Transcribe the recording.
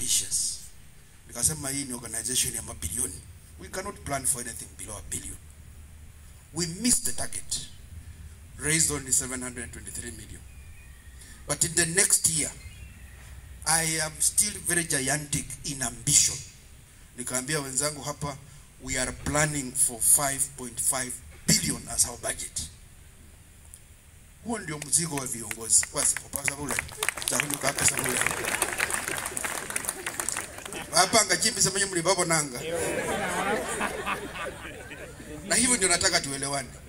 ambitious. Nikasema hii ni organization ya mabilioni. We cannot plan for anything below a billion. We missed the target. Raised only 723 million. But in the next year, I am still very gigantic in ambition. Nikaambia wenzangu hapa, we are planning for 5.5 billion as our budget. Huo ndio mzigo wa viongozi. Basi kwa sababu chahuyu kaka sababu hapa ngachimbi semenye mlibabo nanga. Na hivyo ndio nataka tuelewane.